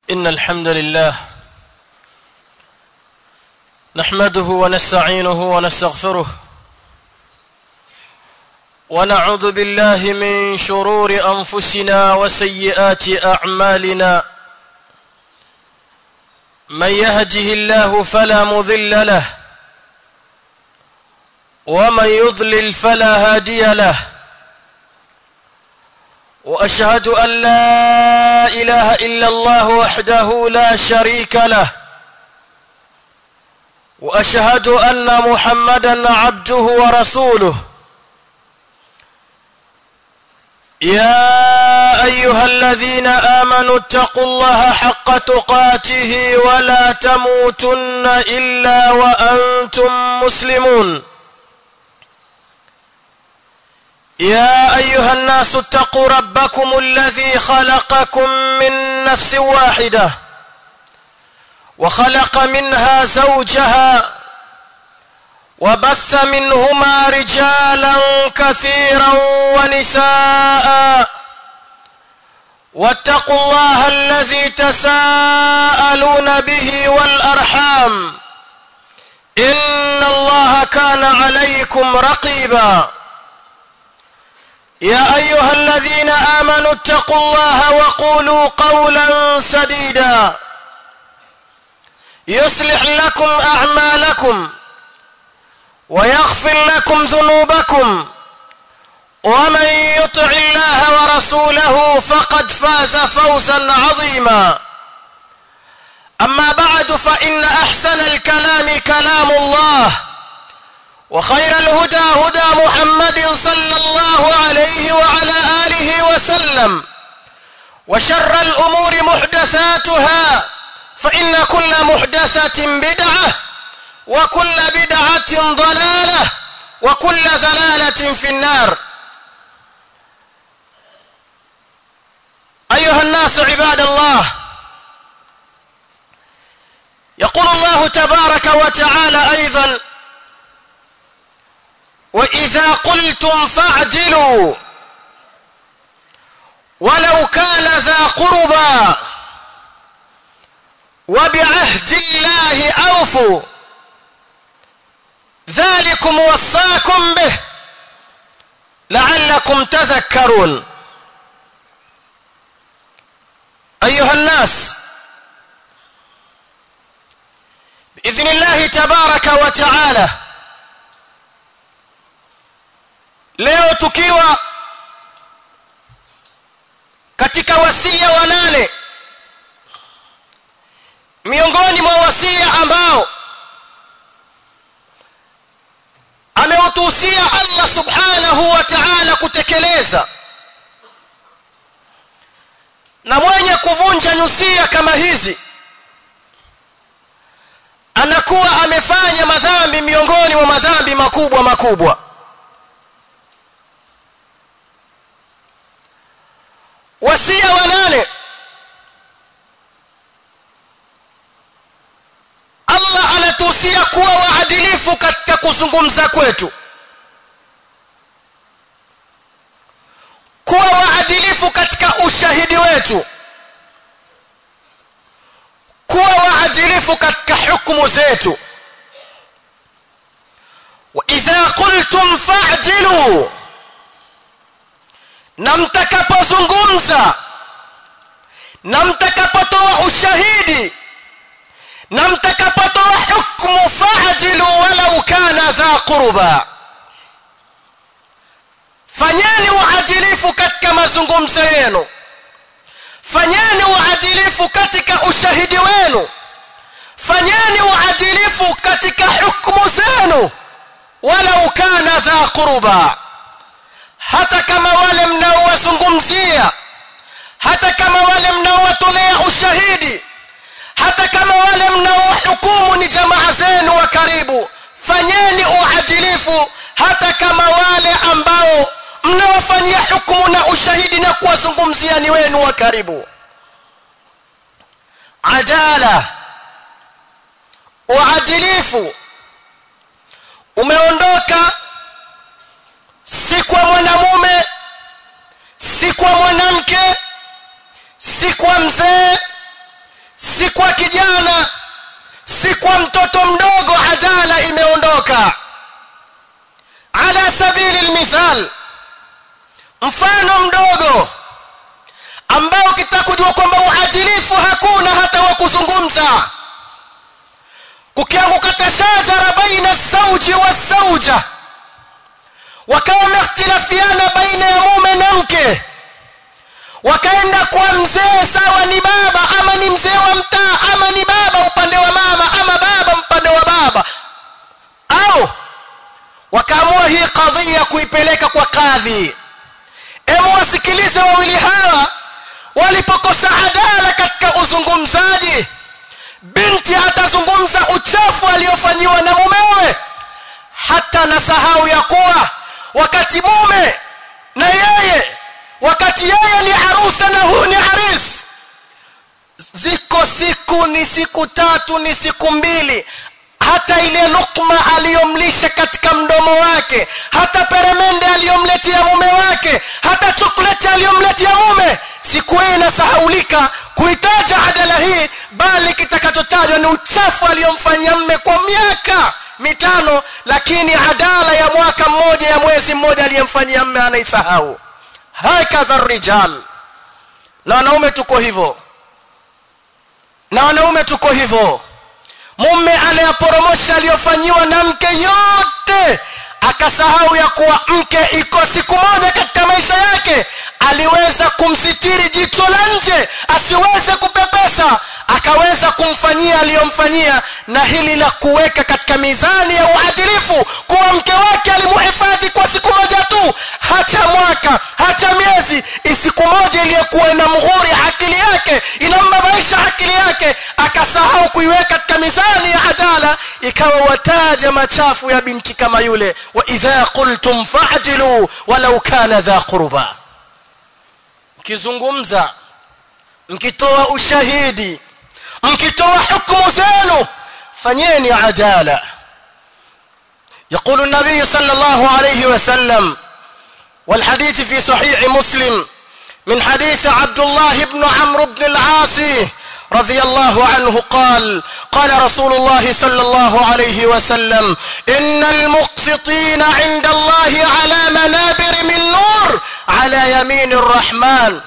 إن الحمد لله نحمده ونستعينه ونستغفره ونعوذ بالله من شرور أنفسنا وسيئات أعمالنا من يهده الله فلا مضل له ومن يضلل فلا هادي له واشهد ان لا اله الا الله وحده لا شريك له واشهد ان محمدا عبده ورسوله يا ايها الذين امنوا اتقوا الله حق تقاته ولا تموتن الا وانتم مسلمون يا ايها الناس اتقوا ربكم الذي خلقكم من نفس واحده وخلق منها زوجها وبث منهما رجالا كثيرا ونساء واتقوا الله الذي تساءلون به والارحام ان الله كان عليكم رقيبا يا ايها الذين امنوا اتقوا الله وقولوا قولا سديدا يصلح لكم اعمالكم ويغفر لكم ذنوبكم ومن يطع الله ورسوله فقد فاز فوزا عظيما اما بعد فان احسن الكلام كلام الله وخير الهدى هدى محمد صلى الله عليه وعلى اله وسلم وشر الامور محدثاتها فان كل محدثه بدعه وكل بدعه ضلاله وكل ضلاله في النار ايها الناس عباد الله يقول الله تبارك وتعالى ايضا واذا قلتم فاعدلوا ولو كان ذا قربى وبعهد الله اوفوا ذلكم وصاكم به لعلكم تذكرون ايها الناس باذن الله تبارك وتعالى leo tukiwa katika wasia wa nane miongoni mwa wasia ambao ameutuhusia Allah subhanahu wa ta'ala kutekeleza na mwenye kuvunja nyusia kama hizi anakuwa amefanya madhambi miongoni mwa madhambi makubwa makubwa wasia wa nane Allah anatuhusia kuwa waadilifu katika kuzungumza kwetu kuwa waadilifu katika ushahidi wetu kuwa waadilifu katika hukumu zetu wa idha qultum fa'dilu na mtakapozungumza na mtakapotoa ushahidi na mtakapotoa hukmu fa'dilu walau kana dha qurba fanyeni uadilifu katika mazungumzo yenu fanyeni uadilifu katika ushahidi wenu fanyeni uadilifu katika hukmu zenu walau kana dha qurba hata kama wale mnaowazungumzia hata kama wale mnaowatolea ushahidi hata kama wale mnaohukumu ni jamaa zenu wa karibu fanyeni uadilifu hata kama wale ambao mnaofanyia hukumu na ushahidi na kuwazungumzia ni wenu wa karibu adala uadilifu umeondoka si kwa mwanamume si kwa mwanamke si kwa mzee si kwa kijana si kwa mtoto mdogo adala imeondoka ala sabili almithal mfano mdogo ambao ukitaka kujua kwamba uadilifu hakuna hata wa kuzungumza kukianguka tashajara baina sauji wa sauja wakawa wamehtilafiana baina ya mume na mke wakaenda kwa mzee sawa ni baba ama ni mzee wa mtaa ama ni baba upande wa mama ama baba upande wa baba au wakaamua hii kadhia kuipeleka kwa kadhi emu wasikilize wawili hawa walipokosa adala katika uzungumzaji binti atazungumza uchafu aliofanyiwa na mumewe hata nasahau ya kuwa wakati mume na yeye wakati yeye ni arusa na huu ni haris ziko siku ni siku tatu ni siku mbili hata ile lukma aliyomlisha katika mdomo wake hata peremende aliyomletea mume wake hata chokoleti aliyomletea mume siku hii inasahaulika kuitaja adala hii bali kitakachotajwa ni uchafu aliyomfanyia mme kwa miaka mitano lakini adala ya mwaka mmoja ya mwezi mmoja aliyemfanyia mme anaisahau hakadha rijal na wanaume tuko hivyo na wanaume tuko hivyo mume anayaporomosha aliyofanyiwa na mke yote akasahau ya kuwa mke iko siku moja katika maisha yake aliweza kumsitiri jicho la nje asiweze kupepesa akaweza kumfanyia aliyomfanyia na hili la kuweka katika mizani ya uadilifu kuwa mke wake alimuhifadhi kwa siku moja tu hacha mwaka hacha miezi siku moja iliyokuwa inamghuri akili yake inambabaisha akili yake akasahau kuiweka katika mizani ya adala ikawa wataja machafu ya binti kama yule wa idha qultum fa'dilu walau kana dha qurba mkizungumza mkitoa ushahidi mkitoa hukumu zenu fanyeni adala يقول النبي صلى الله عليه وسلم والحديث في صحيح مسلم من حديث عبد الله بن عمرو بن العاص رضي الله عنه قال قال رسول الله صلى الله عليه وسلم إن المقسطين عند الله على منابر من نور على يمين الرحمن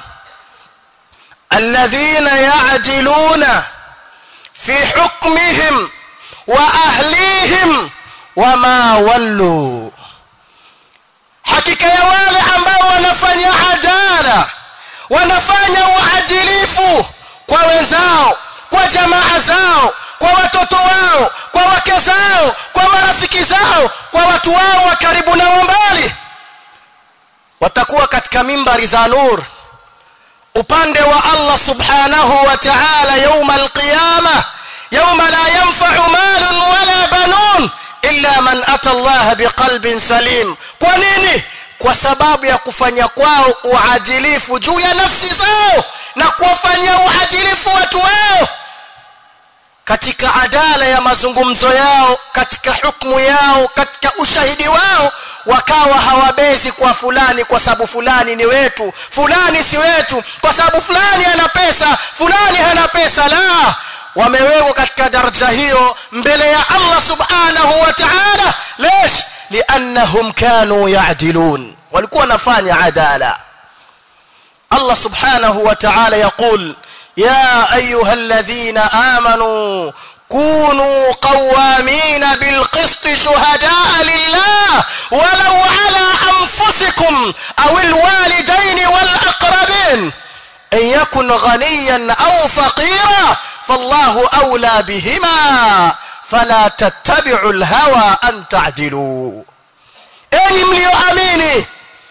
الذين يعدلون في حكمهم وأهليهم وما ولوا hakika ya wale ambao wanafanya adala wanafanya uadilifu kwa wenzao kwa jamaa zao kwa watoto wao kwa wake zao kwa marafiki zao kwa watu wao wa karibu na mbali watakuwa katika mimbari za nur upande wa Allah subhanahu wa ta'ala يوم القيامه يوم لا ينفع مال ولا بنون illa man ata Allah biqalbin salim kwa nini kwa sababu ya kufanya kwao uadilifu juu ya nafsi zao na kuwafanyia uadilifu watu wao katika adala ya mazungumzo yao katika hukumu yao katika ushahidi wao wakawa hawabezi kwa fulani kwa sababu fulani ni wetu fulani si wetu kwa sababu fulani ana pesa fulani hana pesa la wamewekwa katika daraja hiyo mbele ya Allah subhanahu wa ta'ala lesh liannahum kanu ya'dilun walikuwa wanafanya adala Allah subhanahu wa ta'ala yaqul يا ايها الذين امنوا كونوا قوامين بالقسط شهداء لله ولو على انفسكم او الوالدين والاقربين ان يكن غنيا او فقيرا فالله اولى بهما فلا تتبعوا الهوى ان تعدلوا enyi mlioamini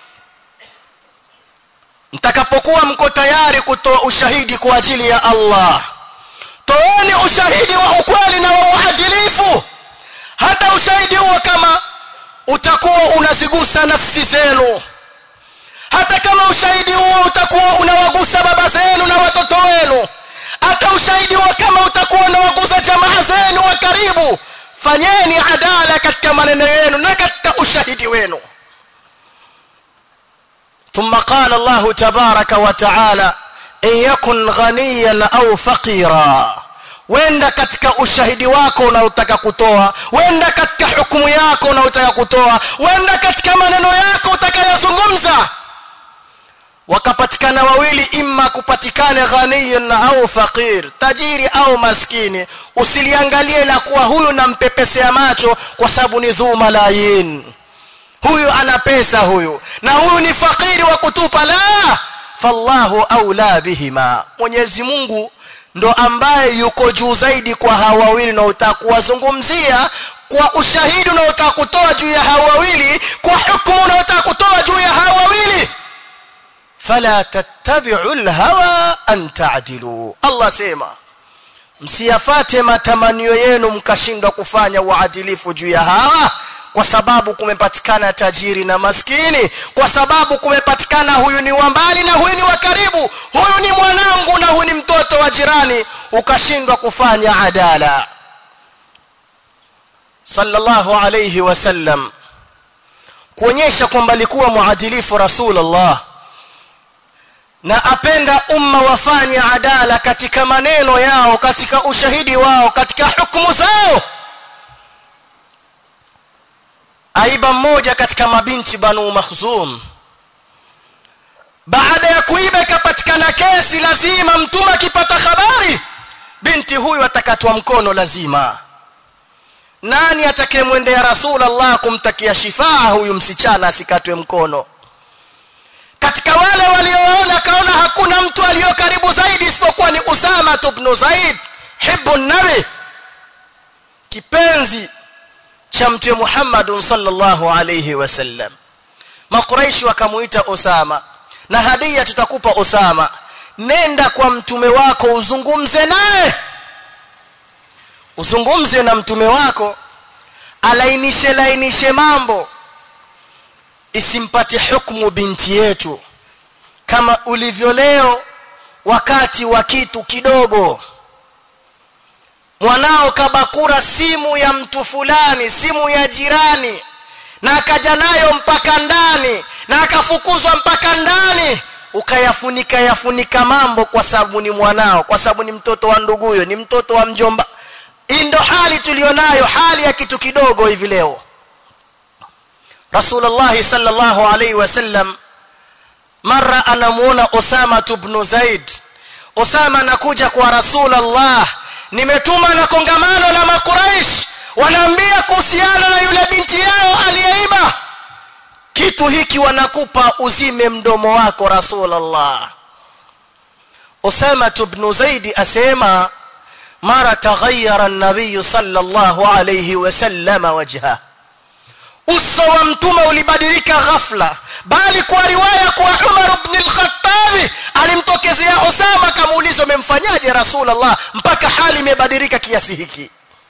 mtakapokuwa mko tayari kutoa ushahidi kwa ajili ya Allah toeni ushahidi wa ukweli na wa uadilifu hata ushahidi huo kama utakuwa unazigusa nafsi zenu hata kama ushahidi huo utakuwa unawagusa baba zenu na watoto wenu hata ushahidi huo kama utakuwa unawagusa jamaa zenu wa karibu fanyeni adala katika maneno yenu na katika ushahidi wenu ثم قال الله تبارك وتعالى ان يكن غنيا او فقيرا wenda katika ushahidi wako unaotaka kutoa wenda katika hukumu yako unaotaka kutoa wenda katika maneno yako utakayozungumza wakapatikana wawili imma kupatikane ghaniyun au faqir tajiri au maskini usiliangalie la kuwa huyu nampepesea macho kwa sababu ni dhu malayin huyu ana pesa huyu na huyu ni fakiri wa kutupa la fallahu aula bihima mwenyezi Mungu ndo ambaye yuko juu zaidi kwa hawa wawili na utakuwazungumzia kwa ushahidi unaotaka kutoa juu ya hawa wawili kwa hukumu unaotaka kutoa juu ya hawa wawili fala tattabi'u alhawa an ta'dilu Allah sema msiyafate matamanio yenu mkashindwa kufanya uadilifu juu ya hawa kwa sababu kumepatikana tajiri na maskini kwa sababu kumepatikana huyu ni wa mbali na huyu ni wa karibu huyu ni mwanangu na huyu ni mtoto wa jirani ukashindwa kufanya adala sallallahu alayhi wasallam kuonyesha kwamba alikuwa muadilifu rasulullah na apenda umma wafanye adala katika maneno yao katika ushahidi wao katika hukumu zao aiba mmoja katika mabinti banu makhzum baada ya kuiba ikapatikana kesi lazima mtume akipata habari binti huyu atakatwa mkono lazima nani atakayemwendea rasulullah kumtakia shifaa huyu msichana asikatwe mkono katika wale walioona kaona hakuna mtu aliyo karibu zaidi isipokuwa ni Usama ibn Zaid hibbu nabi kipenzi cha mtume Muhammad sallallahu alayhi wasallam makuraishi wakamuita Usama na hadia tutakupa Usama nenda kwa mtume wako uzungumze naye uzungumze na mtume wako alainishe lainishe mambo isimpate hukumu binti yetu kama ulivyo leo wakati wa kitu kidogo mwanao kabakura simu ya mtu fulani simu ya jirani na akaja nayo mpaka ndani na akafukuzwa mpaka ndani ukayafunika yafunika mambo kwa sababu ni mwanao kwa sababu ni mtoto wa nduguyo ni mtoto wa mjomba hii ndo hali tulionayo hali ya kitu kidogo hivi leo Rasulullah sallallahu alaihi wasallam mara anamuona Osama ibn Zaid Osama anakuja kwa Rasulullah nimetuma na kongamano la makuraish wanaambia kuhusiana na yule binti yao aliyeiba kitu hiki wanakupa uzime mdomo wako Rasulullah Osama ibn Zaid asema mara taghayyara an-nabiy sallallahu alayhi wasallam wajhahu uso wa mtume ulibadilika ghafla bali kwa riwaya kwa Umar ibn al-Khattab alimtokezea Osama akamuuliza umemfanyaje Rasulullah mpaka hali imebadilika kiasi hiki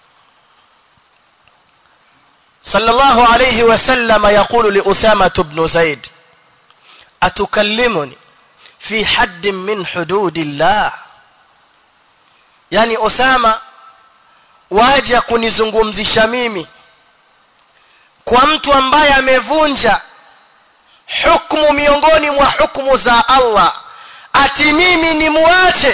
sallallahu alayhi wasallam yaqulu li Usama ibn Zaid atukallimuni fi hadd min hududillah yani Osama waja kunizungumzisha mimi kwa mtu ambaye amevunja hukumu miongoni mwa hukumu za Allah ati mimi ni muache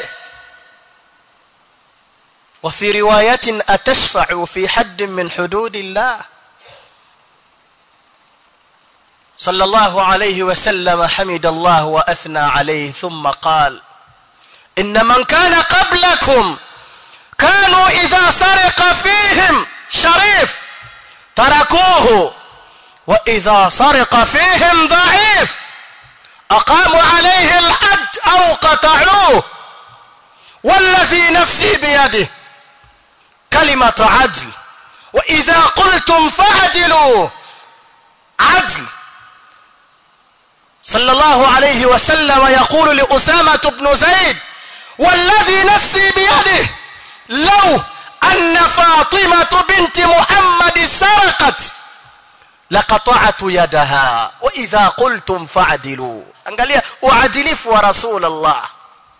وفي روايه اتشفع في حد من حدود الله صلى الله عليه وسلم حمد الله واثنى عليه ثم قال ان من كان قبلكم كانوا اذا سرق فيهم شريف تركوه واذا سرق فيهم ضعيف اقاموا عليه الحد او قطعوه والذي نفسي بيده كلمه عدل واذا قلتم فعدلوا عدل صلى الله عليه وسلم يقول لأسامة بن زيد والذي نفسي بيده لو أن فاطمة بنت محمد سرقت لقطعت يدها وإذا قلتم فعدلوا angalia uadilifu wa rasul Allah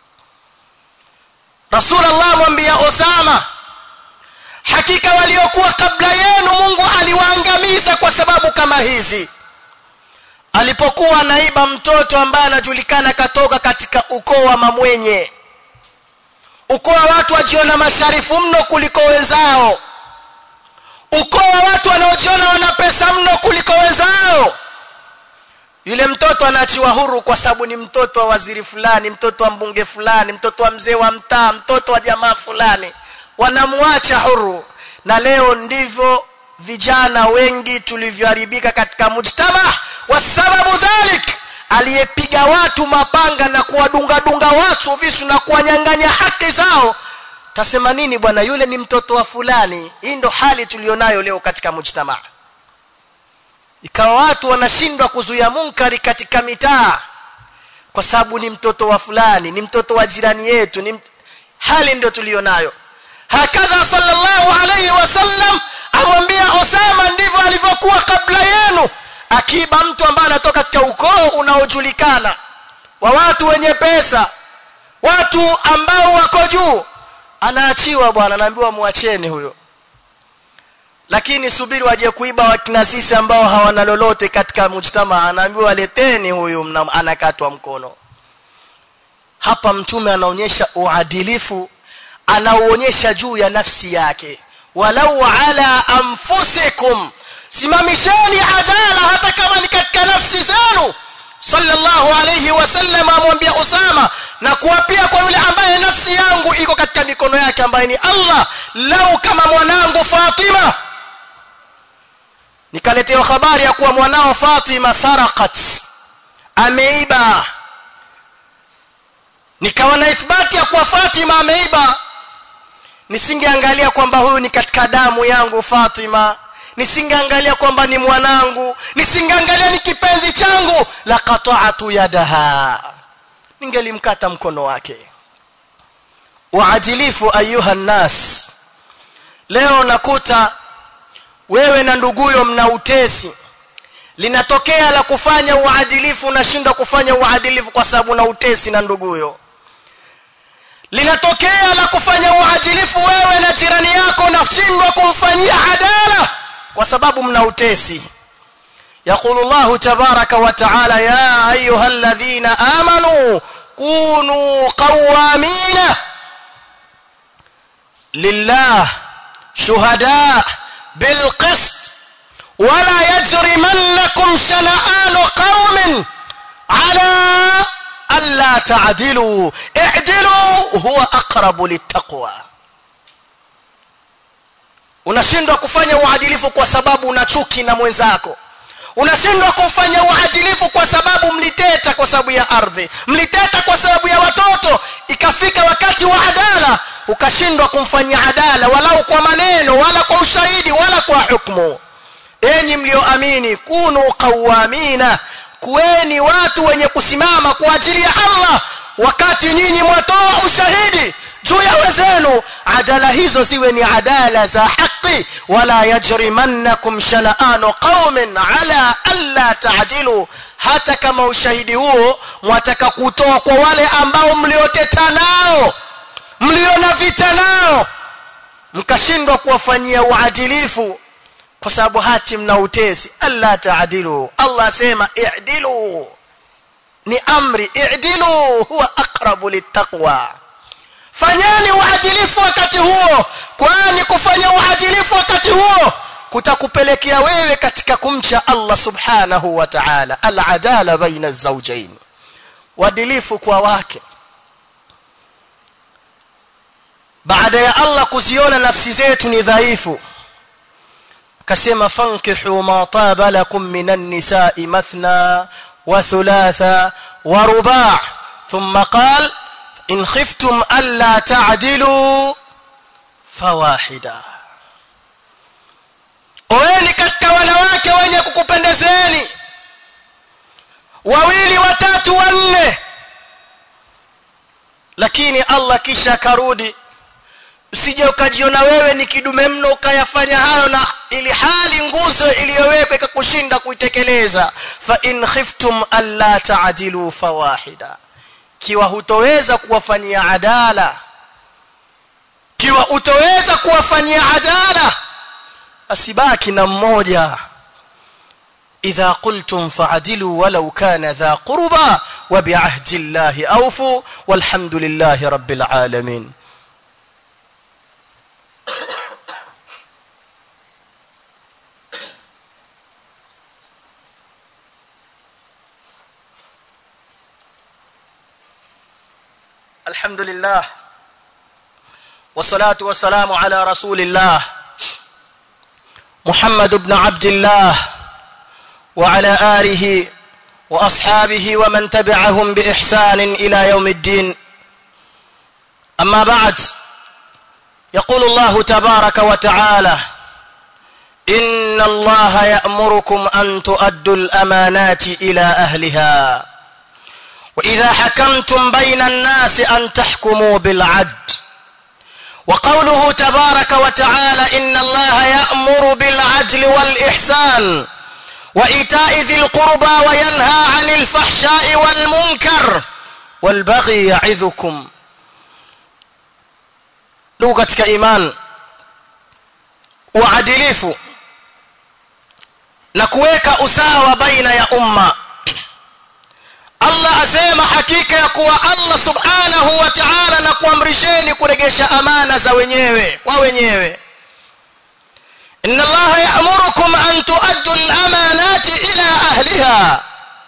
rasul Allah mwambia Osama hakika waliokuwa kabla yenu Mungu aliwaangamiza kwa sababu kama hizi alipokuwa naiba mtoto ambaye anajulikana katoka katika ukoo wa mamwenye ukoo wa watu wajiona masharifu mno kuliko wenzao ukoo wa watu wanaojiona wana pesa mno kuliko wenzao yule mtoto anaachiwa huru kwa sababu ni mtoto wa waziri fulani mtoto wa mbunge fulani mtoto wa mzee wa mtaa mtoto wa jamaa fulani wanamwacha huru na leo ndivyo vijana wengi tulivyoharibika katika mujtama wa sababu dhalik aliyepiga watu mapanga na kuwadungadunga watu visu na kuwanyang'anya haki zao tasema nini bwana yule ni mtoto wa fulani hii ndo hali tulionayo leo katika mujtamaa ikawa watu wanashindwa kuzuia munkari katika mitaa kwa sababu ni mtoto wa fulani ni mtoto wa jirani yetu ni mt... hali ndio tulionayo hakadha sallallahu alayhi wasallam amwambia Osama ndivyo alivyokuwa kabla yenu akiba mtu ambaye anatoka katika ukoo unaojulikana wa watu wenye pesa watu ambao wako juu anaachiwa bwana anaambiwa muacheni huyo lakini subiri waje kuiba wakina sisi ambao hawana lolote katika mujtama anaambiwa leteni huyu anakatwa mkono hapa mtume anaonyesha uadilifu anaoonyesha juu ya nafsi yake walau ala anfusikum simamisheni adala hata kama ni katika nafsi zenu sallallahu alayhi wasallam amwambia Usama na kuapia kwa yule ambaye nafsi yangu iko katika mikono yake ambaye ni Allah lau kama mwanangu Fatima nikaletewa habari ya kuwa mwanao Fatima sarakat ameiba nikawa na ithbati ya kuwa Fatima ameiba nisingeangalia kwamba huyu ni katika damu yangu Fatima nisingeangalia kwamba ni mwanangu nisingeangalia ni kipenzi changu la qata'atu yadaha ningelimkata mkono wake uadilifu ayuha nas leo nakuta wewe na nduguyo mna utesi linatokea la kufanya uadilifu unashindwa kufanya uadilifu kwa sababu na utesi na nduguyo linatokea la kufanya uadilifu wewe na jirani yako unashindwa kumfanyia adala kwa sababu mna utesi يقول الله تبارك وتعالى يا ايها الذين امنوا كونوا قوامين لله شهداء بالقسط ولا يجرمنكم شنآن قوم على ألا تعدلوا اعدلوا هو أقرب للتقوى unashindwa kufanya uadilifu kwa sababu una chuki na mwenzako unashindwa kufanya uadilifu kwa sababu mliteta kwa sababu ya ardhi mliteta kwa sababu ya watoto ikafika wakati wa adala ukashindwa kumfanyia adala walau kwa maneno wala kwa ushahidi wala kwa hukumu enyi mlioamini kunu qawamina kuweni watu wenye kusimama kwa ajili ya Allah wakati nyinyi mwatoa ushahidi juu ya wenzenu adala hizo ziwe ni adala za haki wala yajrimannakum shana'anu qaumin ala alla ta'dilu hata kama ushahidi huo mwataka kutoa kwa wale ambao mlioteta nao mliona vita nao mkashindwa kuwafanyia uadilifu kwa sababu hati mna utesi alla taadilu Allah asema i'dilu ni amri i'dilu huwa aqrabu littaqwa fanyeni uadilifu wakati huo kwani kufanya uadilifu wakati huo kutakupelekea wewe katika kumcha Allah subhanahu wa ta'ala al-adala baina az-zawjayn uadilifu kwa wake baada ya Allah kuziona nafsi zetu ni dhaifu kasema fankihu ma taba lakum minan nisa'i mathna wa thulatha wa ruba' thumma qala in khiftum alla ta'dilu fawahida oeni katika wanawake wenye kukupendezeni wawili watatu wanne lakini Allah kisha karudi usije ukajiona wewe ni kidume mno ukayafanya hayo na ili hali nguzo iliyowekwa ikakushinda kuitekeleza fa in khiftum alla ta'dilu fawahida kiwa hutoweza kuwafanyia adala kiwa utoweza kuwafanyia adala asibaki na mmoja idha qultum fa'dilu walau kana dha qurba wa bi'ahdi llahi awfu walhamdulillahi rabbil alamin الحمد لله والصلاة والسلام على رسول الله محمد بن عبد الله وعلى آله وأصحابه ومن تبعهم بإحسان إلى يوم الدين أما بعد يقول الله تبارك وتعالى إن الله يأمركم أن تؤدوا الأمانات إلى أهلها وإذا حكمتم بين الناس أن تحكموا بالعدل وقوله تبارك وتعالى إن الله يأمر بالعدل والإحسان وإيتاء ذي القربى وينهى عن الفحشاء والمنكر والبغي يعظكم ndugu katika iman uadilifu na kuweka usawa baina ya umma Allah asema hakika ya kuwa Allah subhanahu wa ta'ala na kuamrisheni kuregesha amana za wenyewe kwa wenyewe inna Allah ya'murukum an tu'addu al-amanati ila ahliha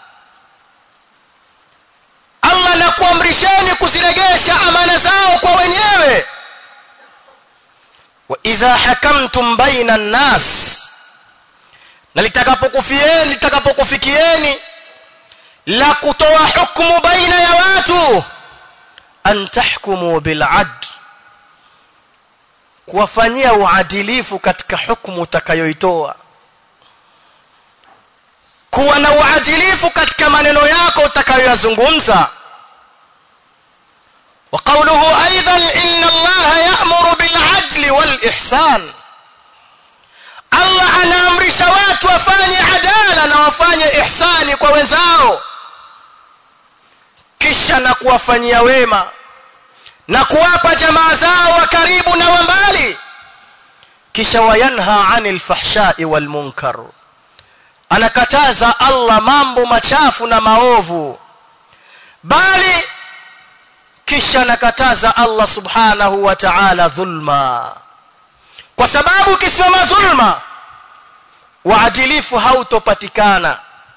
Allah na kuamrisheni kuziregesha amana zao kwa wenyewe wa idha hakamtum baina an-nas na litakapokufieni litakapokufikieni la kutoa hukumu baina ya watu an tahkumu bil adl kuwafanyia uadilifu katika hukumu utakayoitoa kuwa na uadilifu katika maneno yako utakayoyazungumza وقوله ايضا ان الله يأمر بالعدل والاحسان Allah anaamrisha watu wafanye adala na wafanye ihsani kwa wenzao kisha na kuwafanyia wema na kuwapa jamaa zao wa karibu na wa mbali kisha wayanha anil fahshai wal munkar anakataza Allah mambo machafu na maovu bali kisha nakataza Allah subhanahu wa ta'ala dhulma kwa sababu kisimama dhulma uadilifu hautopatikana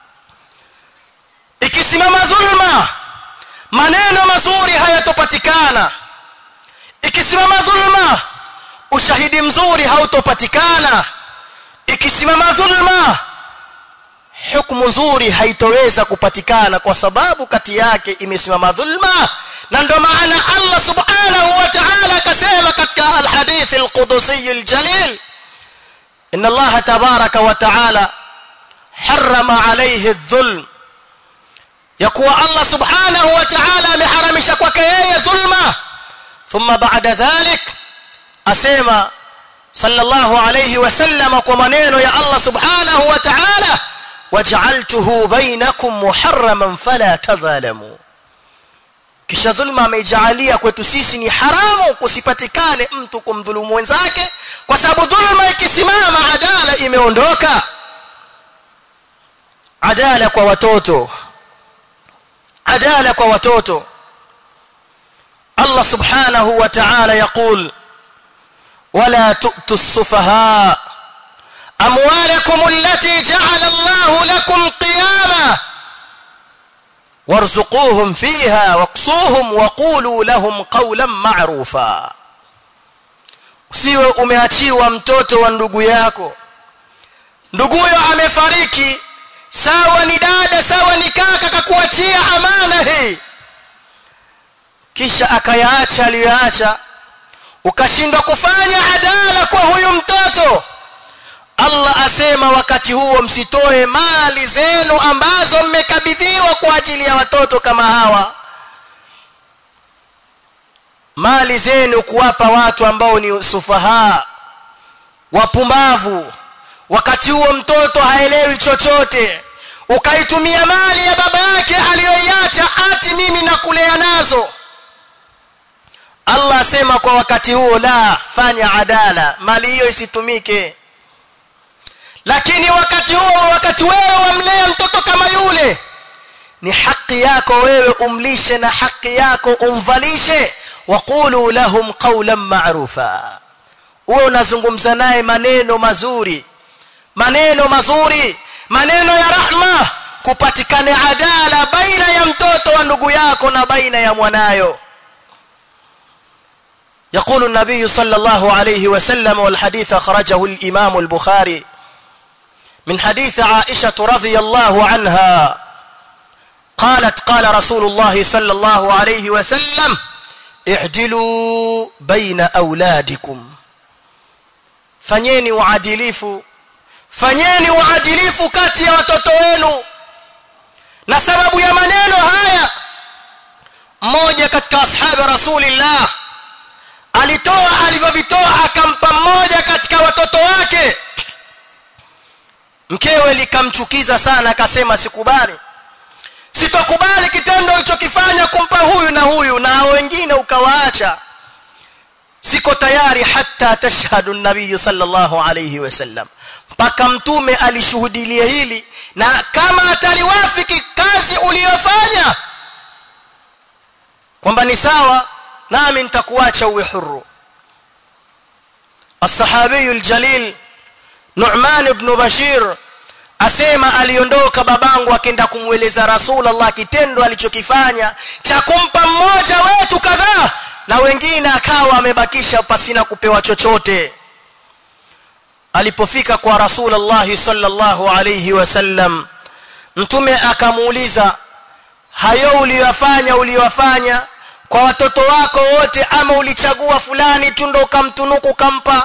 ikisimama dhulma maneno mazuri hayatopatikana ikisimama dhulma ushahidi mzuri hautopatikana ikisimama dhulma hukumu nzuri haitoweza kupatikana kwa sababu kati yake imesimama dhulma na ndo maana Allah subhanahu wa ta'ala akasema katika alhadith alqudusi aljalil inna Allah tabaraka wa ta'ala harrama alayhi adh-dhulm yakuwa Allah subhanahu wa ta'ala ameharamisha kwake yeye dhulma thumma ba'da dhalik asema sallallahu alayhi wasallam kwa maneno ya Allah subhanahu wa ta'ala waj'altuhu bainakum muharraman fala tadhalamu kisha dhulma ameijalia kwetu sisi ni haramu kusipatikane mtu kumdhulumu wenzake kwa sababu dhulma ikisimama adala imeondoka adala kwa watoto adala kwa watoto Allah subhanahu wa ta'ala yaqul wala tu'tu as-sufaha amwalakum allati ja'ala Allah lakum qiyamah وارزقوهم فيها واقصوهم وقولوا لهم قولا معروفا usiwe umeachiwa mtoto wa ndugu yako nduguyo amefariki sawa ni dada sawa ni kaka kakuachia amana hii kisha akayaacha aliyoacha ukashindwa kufanya adala kwa huyu mtoto Allah asema wakati huo msitoe mali zenu ambazo mmekabidhiwa kwa ajili ya watoto kama hawa mali zenu kuwapa watu ambao ni sufaha wapumbavu wakati huo mtoto haelewi chochote ukaitumia mali ya baba yake aliyoiacha ati mimi nakulea nazo Allah asema kwa wakati huo la fanya adala mali hiyo isitumike lakini wakati huo wakati wewe wamlea mtoto kama yule ni haki yako wewe umlishe na haki yako umvalishe waqulu lahum qawlan ma'rufa uwe unazungumza naye maneno mazuri maneno mazuri maneno ya rahma kupatikane adala baina ya mtoto wa ndugu yako na baina ya mwanayo يقول النبي صلى الله عليه وسلم والحديث أخرجه الإمام البخاري من حديث عائشة رضي الله عنها قالت قال رسول الله صلى الله عليه وسلم اعدلوا بين أولادكم fanyeni uadilifu fanyeni uadilifu kati ya watoto wenu na sababu ya maneno haya mmoja katika ashabi rasulillah alitoa alivyovitoa akampa mmoja katika watoto wake mkewe likamchukiza sana akasema sikubali sitokubali kitendo ulichokifanya kumpa huyu na huyu na wengine ukawaacha siko tayari hata tashhadu nabii sallallahu alayhi wasallam mpaka mtume alishuhudilia hili na kama ataliwafiki kazi uliyofanya kwamba ni sawa nami nitakuacha uwe huru الصحابي الجليل نعمان بن بشير asema aliondoka babangu akaenda kumweleza rasulullah kitendo alichokifanya cha kumpa mmoja wetu kadhaa na wengine akawa amebakisha pasina kupewa chochote alipofika kwa rasulullah sallallahu alayhi wasallam mtume akamuuliza hayo uliyofanya uliyofanya kwa watoto wako wote ama ulichagua fulani tu ndo ukamtunuku kampa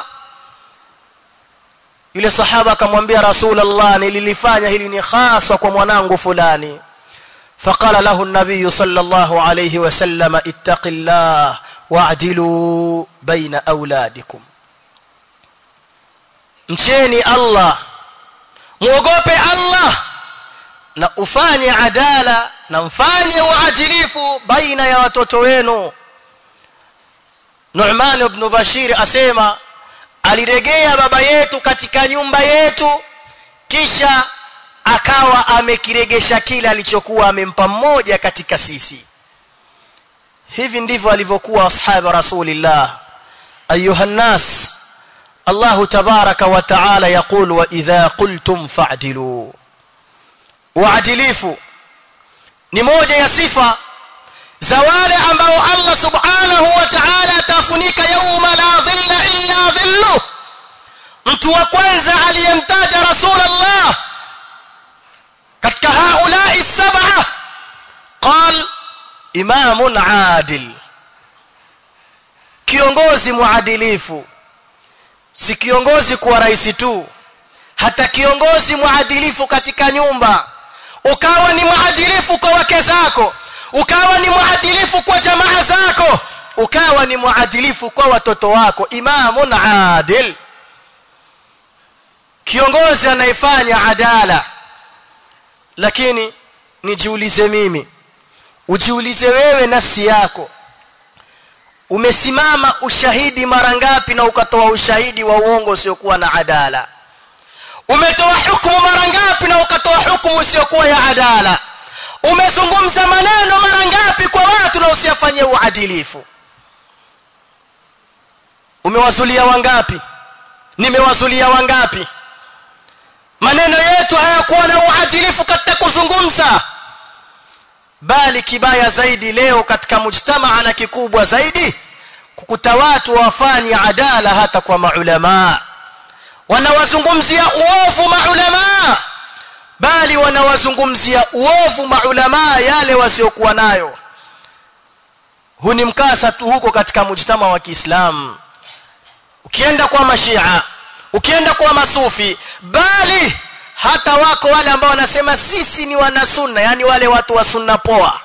yule sahaba akamwambia rasulullah nililifanya hili ni hasa kwa mwanangu fulani فقال له النبي صلى الله عليه وسلم اتق الله واعدلوا بين اولادكم mcheni Allah muogope Allah na ufanye adala na mfanye uadilifu baina ya watoto wenu Nu'man ibn Bashir asema aliregea baba yetu katika nyumba yetu kisha akawa amekiregesha kile alichokuwa amempa mmoja katika sisi hivi ndivyo alivyokuwa ashabu rasulillah ayuha nas Allah tabaraka wa taala yaqul wa idha qultum fa'dilu uadilifu ni moja ya sifa za wale ambao Allah subhanahu wa ta'ala atafunika yauma la dhilla illa dhillu mtu wa kwanza aliyemtaja rasulullah katika haulai sab'a qal imamun adil kiongozi muadilifu si kiongozi kuwa rais tu hata kiongozi muadilifu katika nyumba ukawa ni muadilifu kwa wake zako ukawa ni muadilifu kwa jamaa zako ukawa ni muadilifu kwa watoto wako imamun adil kiongozi anayefanya adala lakini nijiulize mimi ujiulize wewe nafsi yako umesimama ushahidi mara ngapi na ukatoa ushahidi wa uongo usiokuwa na adala umetoa hukumu mara ngapi na ukatoa hukumu usiokuwa ya adala umezungumza maneno mara ngapi kwa watu na usiyafanyie uadilifu umewazulia wangapi nimewazulia wangapi maneno yetu hayakuwa na uadilifu katika kuzungumza bali kibaya zaidi leo katika mujtamaa na kikubwa zaidi kukuta watu wafanye adala hata kwa maulama wanawazungumzia uovu maulama bali wanawazungumzia uovu maulama yale wasiokuwa nayo huu ni mkasa tu huko katika mujtama wa Kiislamu ukienda kwa mashia ukienda kwa masufi bali hata wako wale ambao wanasema sisi ni wana sunna yani wale watu wa sunna poa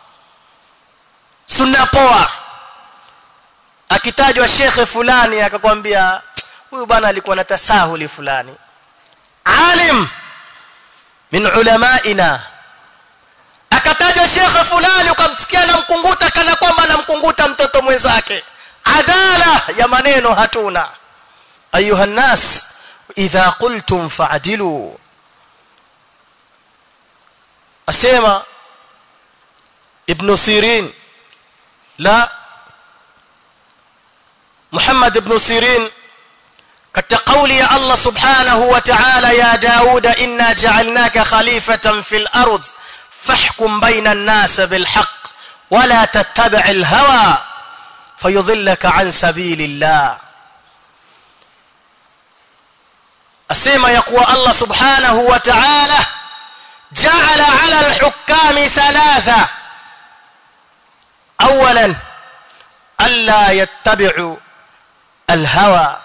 sunna poa akitajwa shekhe fulani akakwambia huyu bwana alikuwa na tasahuli fulani alim min ulamaina akatajwa shekhe fulani ukamsikia na mkunguta kana kwamba anamkunguta mtoto mwenzake adala ya maneno hatuna ayuha nas idha qultum fa'dilu asema ibn sirin la muhammad ibn sirin katika kauli ya Allah subhanahu wa ta'ala ya Dauda inna ja'alnaka khalifatan fil ard fahkum baina an-nas bil haqq wala tattabi' al hawa fayudhillaka an sabilillah asema ya kuwa Allah subhanahu wa ta'ala ja'ala 'ala al-hukami thalatha awalan alla yattabi'u al-hawa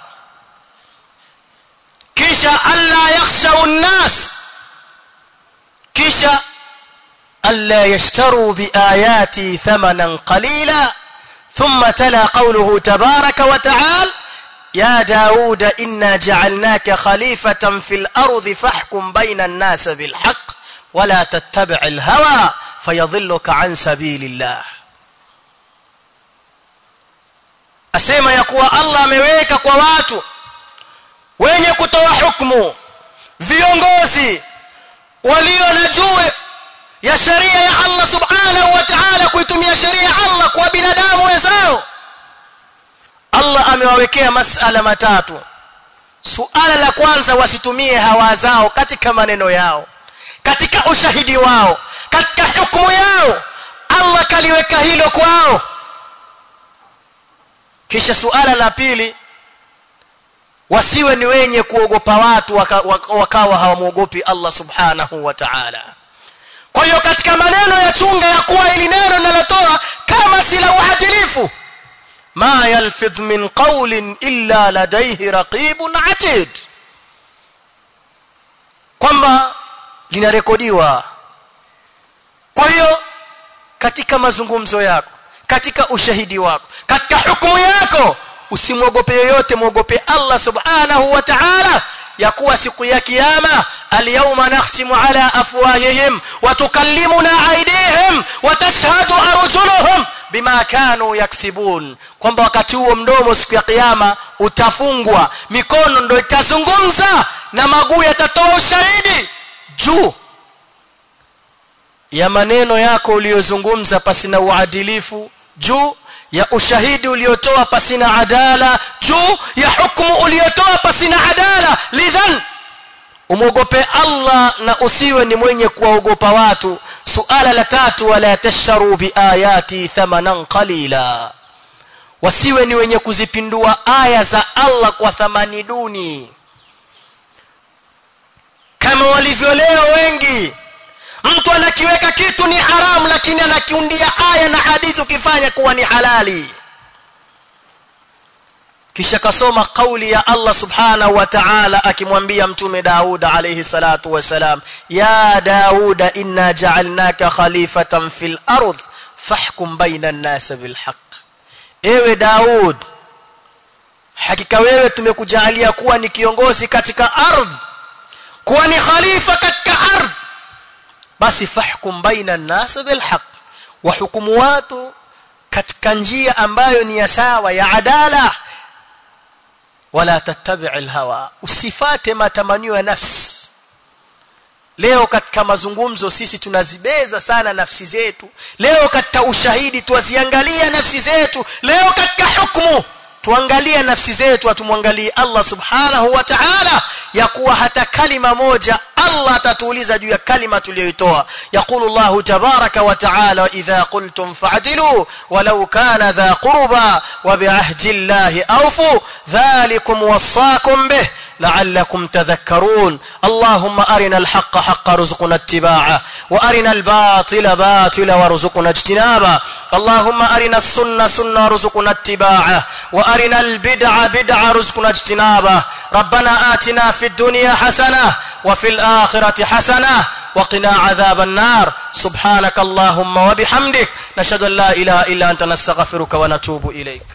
kisha alla yakhshaw an-nas kisha alla yashtaru biayati thamanan qalila thumma tala qawluhu tabaraka wa ta'ala يا داود إنا جعلناك خليفة في الأرض فاحكم بين الناس بالحق ولا تتبع الهوى فيضلك عن سبيل الله asema ya kuwa Allah ameweka kwa watu wenye kutoa hukumu viongozi walio na juu ya sheria ya Allah subhanahu wa ta'ala kuitumia sheria ya Allah kwa binadamu wenzao Allah amewawekea masala matatu suala la kwanza wasitumie hawa zao katika maneno yao katika ushahidi wao katika hukumu yao Allah kaliweka hilo kwao kisha suala la pili wasiwe ni wenye kuogopa watu waka, wakawa hawamuogopi Allah subhanahu wa ta'ala kwa hiyo katika maneno ya chunga ya kuwa ili neno linalotoa kama si la uadilifu ما يلفظ من قول إلا لديه رقيب عتيد kwamba linarekodiwa kwa hiyo katika mazungumzo yako katika ushahidi wako katika hukumu yako usimwogope yoyote mwogope Allah subhanahu wa ta'ala ya kuwa siku ya kiyama alyawma nakhsimu ala afwahihim wa tukallimuna aydihim wa tashhadu arjuluhum bima kanu yaksibun kwamba wakati huo mdomo siku ya kiyama utafungwa mikono ndio itazungumza na maguu yatatoa ushahidi juu ya maneno yako uliyozungumza pasina uadilifu juu ya ushahidi uliotoa pasina adala juu ya hukumu uliotoa pasina adala lidhan umwogope Allah na usiwe ni mwenye kuwaogopa watu suala la tatu wala tasharu biayati thamanan qalila wasiwe ni wenye kuzipindua aya za Allah kwa thamani duni kama walivyo leo wengi mtu anakiweka kitu ni haramu lakini anakiundia aya na hadithi ukifanya kuwa ni halali kisha kasoma kauli ya Allah subhanahu wa ta'ala akimwambia mtume Daud alayhi salatu wasalam ya Daud inna ja'alnaka khalifatan fil ardh fahkum baina an-nas bil haqq ewe Daud hakika wewe tumekujalia kuwa ni kiongozi katika ardhi kuwa ni khalifa katika ardhi basi fahkum baina an-nas bil haqq wa hukumu watu katika njia ambayo ni ya sawa ya adala wala tattabi' alhawa usifate matamanio ya nafsi leo katika mazungumzo sisi tunazibeza sana nafsi zetu leo katika ushahidi tuwaziangalia nafsi zetu leo katika hukumu tuangalie nafsi zetu atumwangalie Allah subhanahu wa ta'ala ya kuwa hata kalima moja Allah atatuuliza juu ya kalima tuliyoitoa yaqulu Allah tabaraka wa ta'ala idha qultum fa'dilu walau kana dha qurba wa bi'ahdi Allah awfu dhalikum wasaakum bih لعلكم تذكرون اللهم أرنا الحق حقا رزقنا اتباعه وأرنا الباطل باطلا وارزقنا اجتنابه اللهم أرنا السنة سنة رزقنا اتباعه وأرنا البدع بدع رزقنا اجتنابه ربنا آتنا في الدنيا حسنة وفي الآخرة حسنة وقنا عذاب النار سبحانك اللهم وبحمدك نشهد أن لا إله إلا أنت نستغفرك ونتوب إليك